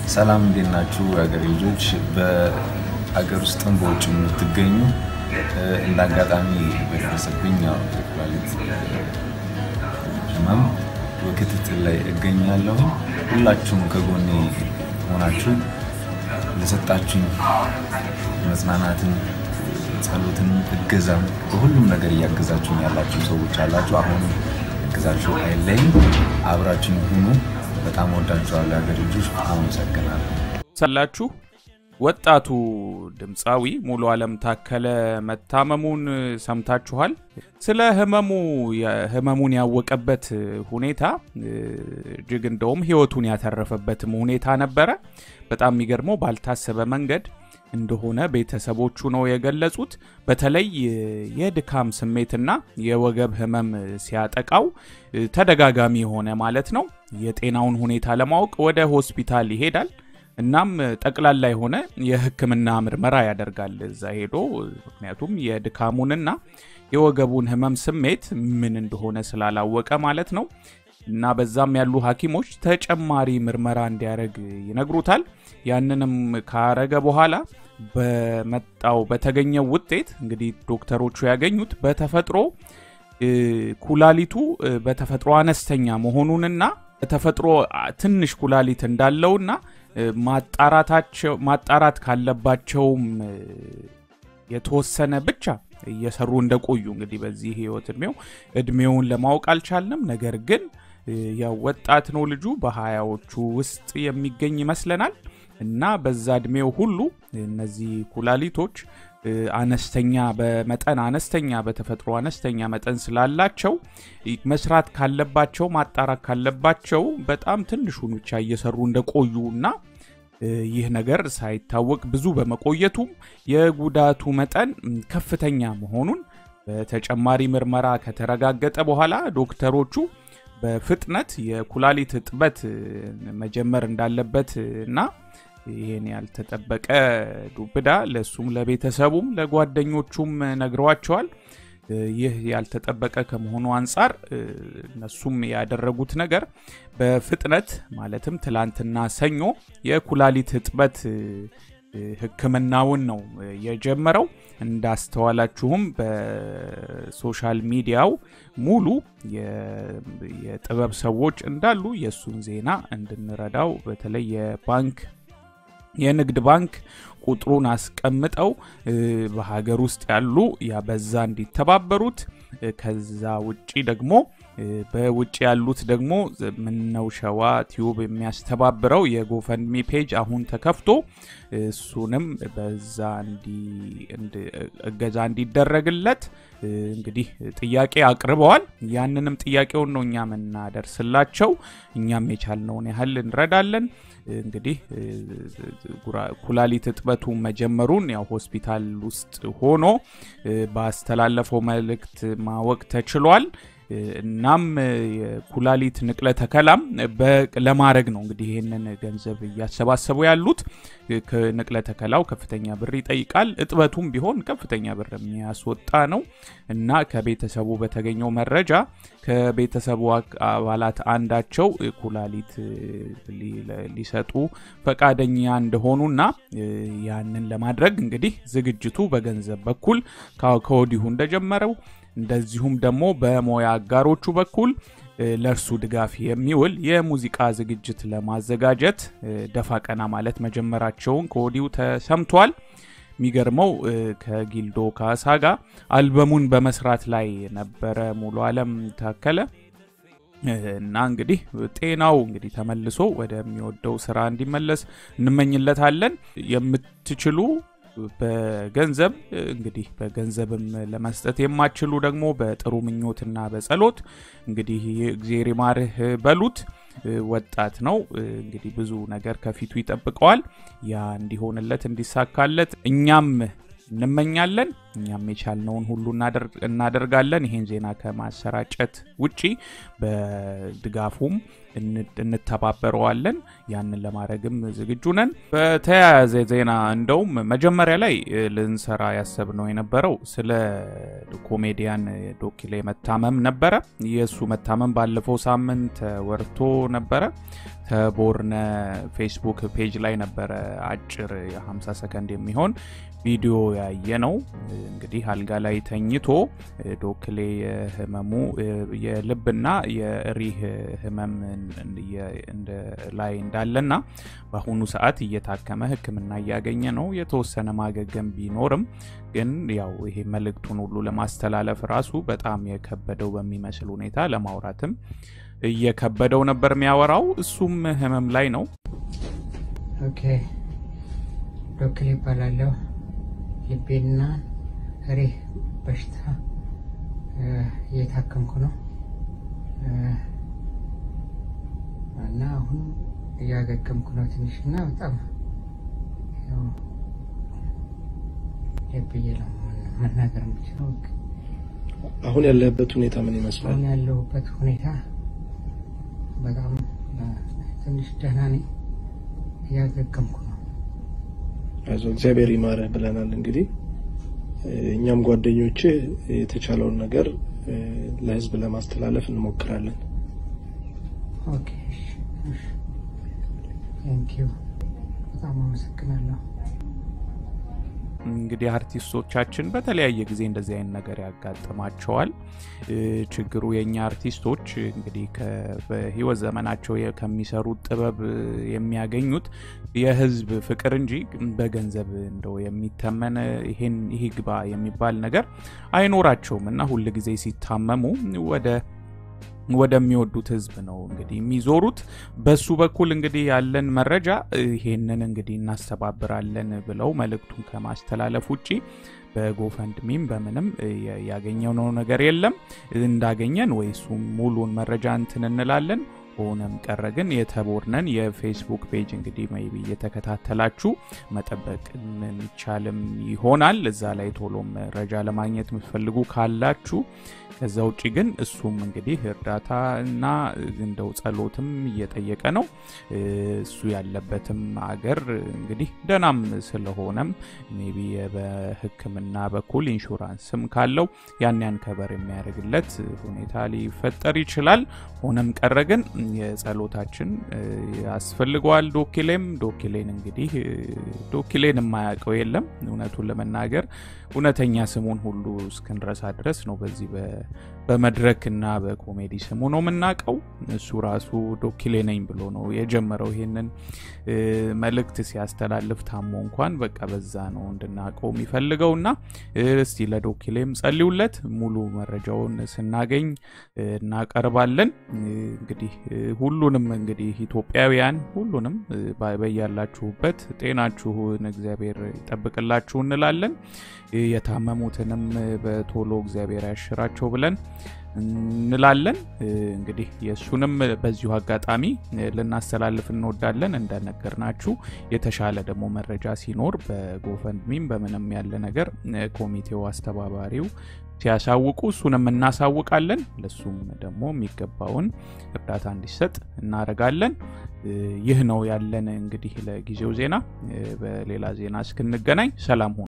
ሰላም እንዴት ናችሁ? የሀገሬ ልጆች በአገር ውስጥም በውጭ የምትገኙ እንደ አጋጣሚ በደረሰብኝ ያው የኩላሊት ህመም በክትትል ላይ እገኛለሁ። ሁላችሁም ከጎኔ ሆናችሁ ለሰጣችሁኝ መጽናናትን፣ ጸሎትን፣ እገዛም በሁሉም ነገር እያገዛችሁኝ ያላችሁ ሰዎች አላችሁ። አሁን እገዛችሁ አይለይም። አብራችሁኝ ሁኑ። በጣም ወዳችኋለሁ የሀገሬ ልጆች። አመሰግናለሁ። ሳላችሁ ወጣቱ ድምፃዊ ሙሉ አለም ታከለ መታመሙን ሰምታችኋል። ስለ ህመሙ ህመሙን ያወቀበት ሁኔታ እጅግ እንደውም ህይወቱን ያተረፈበትም ሁኔታ ነበረ። በጣም የሚገርመው ባልታሰበ መንገድ እንደሆነ ቤተሰቦቹ ነው የገለጹት። በተለይ የድካም ስሜትና የወገብ ህመም ሲያጠቃው ተደጋጋሚ የሆነ ማለት ነው የጤናውን ሁኔታ ለማወቅ ወደ ሆስፒታል ይሄዳል። እናም ጠቅላላ የሆነ የሕክምና ምርመራ ያደርጋል እዛ ሄዶ። ምክንያቱም የድካሙንና የወገቡን ህመም ስሜት ምን እንደሆነ ስላላወቀ ማለት ነው። እና በዛም ያሉ ሐኪሞች ተጨማሪ ምርመራ እንዲያደርግ ይነግሩታል። ያንንም ካረገ በኋላ በመጣው በተገኘው ውጤት እንግዲህ ዶክተሮቹ ያገኙት በተፈጥሮ ኩላሊቱ በተፈጥሮ አነስተኛ መሆኑንና በተፈጥሮ ትንሽ ኩላሊት እንዳለውና ማጣራታቸው ማጣራት ካለባቸውም የተወሰነ ብቻ እየሰሩ እንደቆዩ እንግዲህ በዚህ ህይወት እድሜው እድሜውን ለማወቅ አልቻልንም። ነገር ግን ያው ወጣት ነው ልጁ በሀያዎቹ ውስጥ የሚገኝ ይመስለናል እና በዛ እድሜው ሁሉ እነዚህ ኩላሊቶች አነስተኛ በመጠን አነስተኛ በተፈጥሮ አነስተኛ መጠን ስላላቸው መስራት ካለባቸው ማጣራት ካለባቸው በጣም ትንሹን ብቻ እየሰሩ እንደቆዩ እና ይህ ነገር ሳይታወቅ ብዙ በመቆየቱም የጉዳቱ መጠን ከፍተኛ መሆኑን በተጨማሪ ምርመራ ከተረጋገጠ በኋላ ዶክተሮቹ በፍጥነት የኩላሊት እጥበት መጀመር እንዳለበት እና ይህን ያልተጠበቀ ዱብዳ ለእሱም ለቤተሰቡም ለጓደኞቹም ነግረዋቸዋል። ይህ ያልተጠበቀ ከመሆኑ አንጻር እነሱም ያደረጉት ነገር በፍጥነት ማለትም ትላንትና ሰኞ የኩላሊት እጥበት ሕክምናውን ነው የጀመረው። እንዳስተዋላችሁም በሶሻል ሚዲያው ሙሉ የጥበብ ሰዎች እንዳሉ የእሱን ዜና እንድንረዳው በተለይ የባንክ የንግድ ባንክ ቁጥሩን አስቀምጠው በሀገር ውስጥ ያሉ ያ በዛ እንዲተባበሩት ከዛ ውጪ ደግሞ በውጭ ያሉት ደግሞ ምነው ሸዋ ቲዩብ የሚያስተባብረው የጎፈንሚ ፔጅ አሁን ተከፍቶ እሱንም በዛ እገዛ እንዲደረግለት እንግዲህ ጥያቄ አቅርበዋል። ያንንም ጥያቄውን ነው እኛ የምናደርስላቸው። እኛም የቻልነውን ያህል እንረዳለን። እንግዲህ ኩላሊት እጥበቱ መጀመሩን ያው ሆስፒታል ውስጥ ሆኖ ባስተላለፈው መልእክት ማወቅ ተችሏል። እናም የኩላሊት ንቅለ ተከላም ለማድረግ ነው እንግዲህ ይህንን ገንዘብ እያሰባሰቡ ያሉት። ንቅለ ተከላው ከፍተኛ ብር ይጠይቃል። እጥበቱም ቢሆን ከፍተኛ ብር የሚያስወጣ ነው እና ከቤተሰቡ በተገኘው መረጃ ከቤተሰቡ አባላት አንዳቸው ኩላሊት ሊሰጡ ፈቃደኛ እንደሆኑና ያንን ለማድረግ እንግዲህ ዝግጅቱ በገንዘብ በኩል ከወዲሁ እንደጀመረው እንደዚሁም ደግሞ በሙያ አጋሮቹ በኩል ለእርሱ ድጋፍ የሚውል የሙዚቃ ዝግጅት ለማዘጋጀት ደፋ ቀና ማለት መጀመራቸውን ከወዲሁ ተሰምቷል። የሚገርመው ከጊልዶ ካሳ ጋር አልበሙን በመስራት ላይ ነበረ ሙሉ አለም ታከለ እና እንግዲህ ጤናው እንግዲህ ተመልሶ ወደሚወደው ስራ እንዲመለስ እንመኝለታለን። የምትችሉ በገንዘብ እንግዲህ በገንዘብም ለመስጠት የማችሉ ደግሞ በጥሩ ምኞትና በጸሎት እንግዲህ እግዜር ይማርህ በሉት። ወጣት ነው እንግዲህ ብዙ ነገር ከፊቱ ይጠብቀዋል። ያ እንዲሆንለት እንዲሳካለት እኛም እንመኛለን። እኛም የቻልነውን ሁሉ እናደርጋለን። ይሄን ዜና ከማሰራጨት ውጪ በድጋፉም እንተባበረዋለን። ያንን ለማድረግም ዝግጁ ነን። በተያያዘ ዜና እንደውም መጀመሪያ ላይ ልንሰራ ያሰብነው የነበረው ስለ ኮሜዲያን ዶኪሌ መታመም ነበረ። የእሱ መታመም ባለፈው ሳምንት ወርቶ ነበረ። ተቦርነ ፌስቡክ ፔጅ ላይ ነበረ አጭር የ50 ሰከንድ የሚሆን ቪዲዮ ያየ ነው። እንግዲህ አልጋ ላይ ተኝቶ ዶክሌ የህመሙ የልብና የሪህ ህመም ላይ እንዳለና በአሁኑ ሰዓት እየታከመ ሕክምና እያገኘ ነው። የተወሰነ ማገገም ቢኖርም ግን ያው ይሄ መልእክቱን ሁሉ ለማስተላለፍ ራሱ በጣም የከበደው በሚመስል ሁኔታ ለማውራትም እየከበደው ነበር የሚያወራው። እሱም ህመም ላይ ነው። ኦኬ ዶክሌ ይባላለሁ። ልቤና ሪህ በሽታ እየታከምኩ ነው እና አሁን እያገገምኩ ነው ትንሽ እና በጣም ብዬ ነው መናገር የምችለው። አሁን ያለህበት ሁኔታ ምን ይመስላል? አሁን ያለሁበት ሁኔታ በጣም ትንሽ ደህና ነኝ፣ እያገገምኩ ነው። አይዞህ እግዚአብሔር ይማረህ ብለናል። እንግዲህ እኛም ጓደኞች የተቻለውን ነገር ለህዝብ ለማስተላለፍ እንሞክራለን። ኦኬ ቴንኪዩ፣ በጣም አመሰግናለሁ። እንግዲህ አርቲስቶቻችን በተለያየ ጊዜ እንደዚህ አይነት ነገር ያጋጥማቸዋል። ችግሩ የእኛ አርቲስቶች እንግዲህ በህይወት ዘመናቸው ከሚሰሩት ጥበብ የሚያገኙት የህዝብ ፍቅር እንጂ በገንዘብ እንደው የሚተመን ይሄን ይሄ ግባ የሚባል ነገር አይኖራቸውም እና ሁል ጊዜ ሲታመሙ ወደ ወደሚወዱት ህዝብ ነው እንግዲህ የሚዞሩት። በሱ በኩል እንግዲህ ያለን መረጃ ይሄንን እንግዲህ እናስተባብራለን ብለው መልእክቱን ከማስተላለፍ ውጭ በጎፈንድሚም በምንም ያገኘነው ነገር የለም። እንዳገኘን ወይ እሱ ሙሉን መረጃ እንትን እንላለን። ሆነም ቀረ ግን የተቦርነን የፌስቡክ ፔጅ እንግዲህ ሜይ ቢ እየተከታተላችሁ መጠበቅ የሚቻልም ይሆናል። እዛ ላይ ቶሎ መረጃ ለማግኘት የምትፈልጉ ካላችሁ ከዛ ውጭ ግን እሱም እንግዲህ እርዳታ እና እንደው ጸሎትም እየጠየቀ ነው። እሱ ያለበትም አገር እንግዲህ ደህናም ስለሆነም ሜይ ቢ በሕክምና በኩል ኢንሹራንስም ካለው ያን ያን ከበር የሚያደርግለት ሁኔታ ሊፈጠር ይችላል። ሆነም ቀረ ግን የጸሎታችን ያስፈልገዋል። ዶኪሌም ዶኪሌን እንግዲህ ዶኪሌን የማያውቀው የለም እውነቱን ለመናገር እውነተኛ ስሙን ሁሉ እስክንረሳ ድረስ ነው በዚህ በመድረክ እና በኮሜዲ ስሙ ነው የምናውቀው። እሱ ራሱ ዶኪሌ ነኝ ብሎ ነው የጀመረው ይሄንን መልእክት ሲያስተላልፍ ታሞ እንኳን በቃ በዛ ነው እንድናውቀው የሚፈልገው እና እስቲ ለዶኪሌም ጸልዩለት። ሙሉ መረጃውን ስናገኝ እናቀርባለን። እንግዲህ ሁሉንም እንግዲህ ኢትዮጵያውያን ሁሉንም በያላችሁበት ጤናችሁን እግዚአብሔር ይጠብቅላችሁ እንላለን። የታመሙትንም በቶሎ እግዚአብሔር ያሽራቸው ብለን እንላለን። እንግዲህ የእሱንም በዚሁ አጋጣሚ ልናስተላልፍ እንወዳለን። እንደነገርናችሁ የተሻለ ደግሞ መረጃ ሲኖር በጎፈንድሚም በምንም ያለ ነገር ኮሚቴው አስተባባሪው ሲያሳውቁ እሱንም እናሳውቃለን። ለሱም ደግሞ የሚገባውን እርዳታ እንዲሰጥ እናደርጋለን። ይህ ነው ያለን እንግዲህ ለጊዜው ዜና። በሌላ ዜና እስክንገናኝ ሰላም ሁኑ።